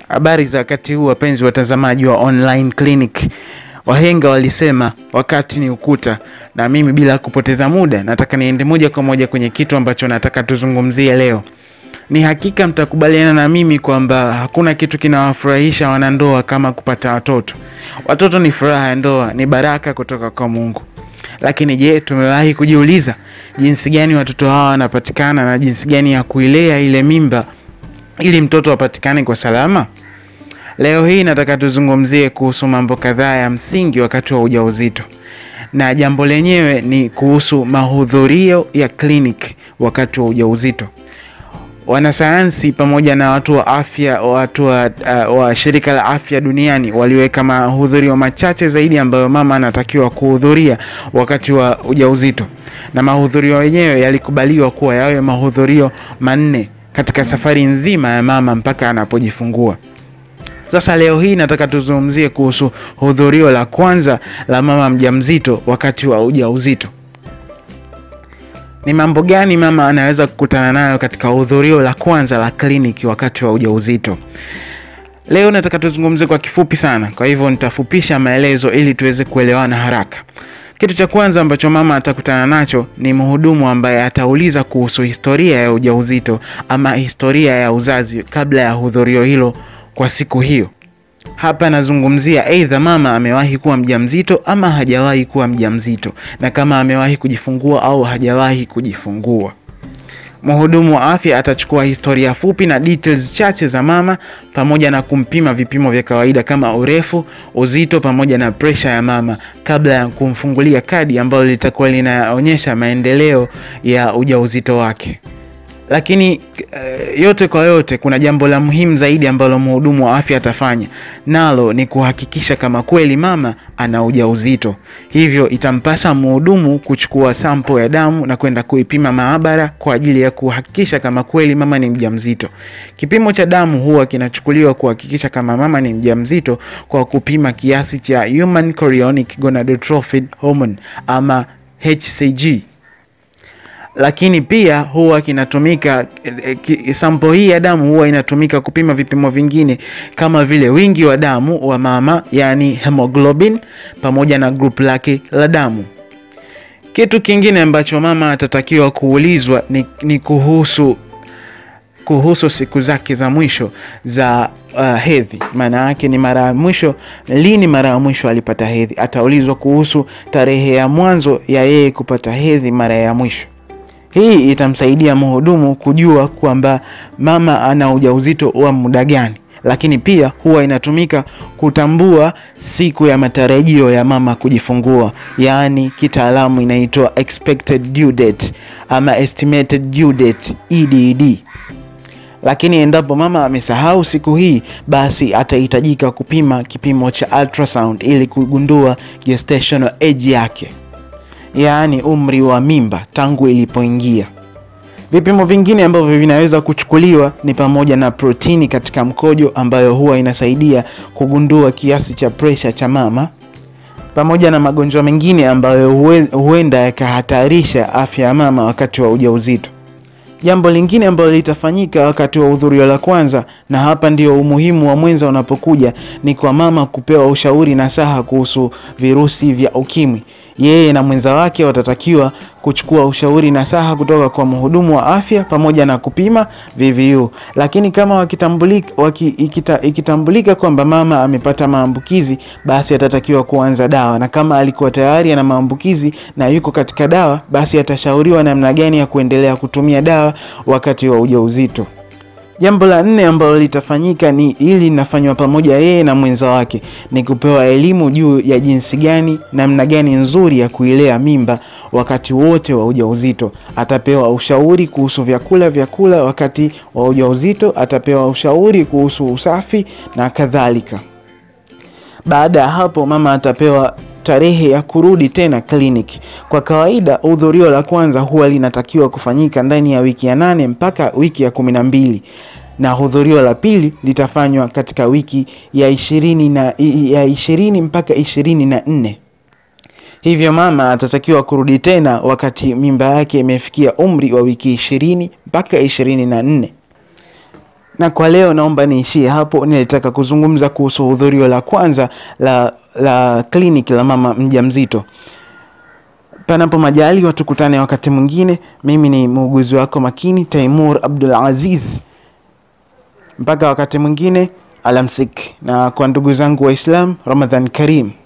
Habari za wakati huu wapenzi watazamaji wa online clinic. Wahenga walisema wakati ni ukuta, na mimi bila kupoteza muda nataka niende moja kwa moja kwenye kitu ambacho nataka tuzungumzie leo. Ni hakika mtakubaliana na mimi kwamba hakuna kitu kinawafurahisha wanandoa kama kupata watoto. Watoto ni furaha ya ndoa, ni baraka kutoka kwa Mungu. Lakini je, tumewahi kujiuliza jinsi gani watoto hawa wanapatikana na jinsi gani ya kuilea ile mimba ili mtoto apatikane kwa salama? Leo hii nataka tuzungumzie kuhusu mambo kadhaa ya msingi wakati wa ujauzito, na jambo lenyewe ni kuhusu mahudhurio ya kliniki wakati wa ujauzito. Wanasayansi pamoja na watu wa afya, watu wa, uh, wa shirika la afya duniani waliweka mahudhurio machache zaidi ambayo mama anatakiwa kuhudhuria wakati wa ujauzito, na mahudhurio yenyewe yalikubaliwa kuwa yawe mahudhurio manne katika safari nzima ya mama mpaka anapojifungua. Sasa leo hii nataka tuzungumzie kuhusu hudhurio la kwanza la mama mjamzito wakati wa ujauzito. Ni mambo gani mama anaweza kukutana nayo katika hudhurio la kwanza la kliniki wakati wa ujauzito? Leo nataka tuzungumzie kwa kifupi sana, kwa hivyo nitafupisha maelezo ili tuweze kuelewana haraka. Kitu cha kwanza ambacho mama atakutana nacho ni mhudumu ambaye atauliza kuhusu historia ya ujauzito ama historia ya uzazi kabla ya hudhurio hilo kwa siku hiyo. Hapa nazungumzia aidha mama amewahi kuwa mjamzito ama hajawahi kuwa mjamzito, na kama amewahi kujifungua au hajawahi kujifungua. Mhudumu wa afya atachukua historia fupi na details chache za mama pamoja na kumpima vipimo vya kawaida kama urefu, uzito pamoja na presha ya mama kabla ya kumfungulia kadi ambalo litakuwa linaonyesha maendeleo ya ujauzito wake. Lakini uh, yote kwa yote, kuna jambo la muhimu zaidi ambalo mhudumu wa afya atafanya, nalo ni kuhakikisha kama kweli mama ana ujauzito. Hivyo itampasa mhudumu kuchukua sampo ya damu na kwenda kuipima maabara kwa ajili ya kuhakikisha kama kweli mama ni mjamzito. Kipimo cha damu huwa kinachukuliwa kuhakikisha kama mama ni mjamzito kwa kupima kiasi cha human chorionic gonadotrophin hormone ama HCG lakini pia huwa kinatumika ki, sampo hii ya damu huwa inatumika kupima vipimo vingine kama vile wingi wa damu wa mama, yani hemoglobin pamoja na group lake la damu. Kitu kingine ambacho mama atatakiwa kuulizwa ni, ni kuhusu kuhusu siku zake za mwisho za uh, hedhi. Maana yake ni mara ya mwisho lini, mara ya mwisho alipata hedhi. Ataulizwa kuhusu tarehe ya mwanzo ya yeye kupata hedhi mara ya mwisho. Hii itamsaidia mhudumu kujua kwamba mama ana ujauzito wa muda gani, lakini pia huwa inatumika kutambua siku ya matarajio ya mama kujifungua, yaani kitaalamu inaitwa expected due date ama estimated due date EDD. Lakini endapo mama amesahau siku hii, basi atahitajika kupima kipimo cha ultrasound ili kugundua gestational age yake yaani umri wa mimba tangu ilipoingia. Vipimo vingine ambavyo vinaweza kuchukuliwa ni pamoja na protini katika mkojo ambayo huwa inasaidia kugundua kiasi cha presha cha mama, pamoja na magonjwa mengine ambayo huenda yakahatarisha afya ya mama wakati wa ujauzito. Jambo lingine ambalo litafanyika wakati wa hudhurio la kwanza, na hapa ndio umuhimu wa mwenza unapokuja, ni kwa mama kupewa ushauri na saha kuhusu virusi vya ukimwi. Yeye na mwenza wake watatakiwa kuchukua ushauri na saha kutoka kwa mhudumu wa afya pamoja na kupima VVU. Lakini kama wakitambulika, waki, ikita, ikitambulika kwamba mama amepata maambukizi, basi atatakiwa kuanza dawa, na kama alikuwa tayari ana maambukizi na yuko katika dawa, basi atashauriwa namna gani ya kuendelea kutumia dawa wakati wa ujauzito. Jambo la nne ambalo litafanyika ni ili linafanywa pamoja yeye na mwenza wake, ni kupewa elimu juu ya jinsi gani, namna gani nzuri ya kuilea mimba wakati wote wa ujauzito. Atapewa ushauri kuhusu vyakula vyakula wakati wa ujauzito, atapewa ushauri kuhusu usafi na kadhalika. Baada ya hapo, mama atapewa tarehe ya kurudi tena kliniki. Kwa kawaida hudhurio la kwanza huwa linatakiwa kufanyika ndani ya wiki ya nane mpaka wiki ya kumi na mbili na hudhurio la pili litafanywa katika wiki ya ishirini na ya ishirini mpaka ishirini na nne. Hivyo mama atatakiwa kurudi tena wakati mimba yake imefikia umri wa wiki ishirini mpaka ishirini na nne. na kwa leo naomba niishie hapo. Nilitaka kuzungumza kuhusu hudhurio la kwanza la, la kliniki la mama mjamzito. Panapo majaliwa tukutane wakati mwingine. Mimi ni muuguzi wako makini Taimur Abdul Aziz. Mpaka wakati mwingine, alamsik. Na kwa ndugu zangu Waislam, Ramadhan Karim.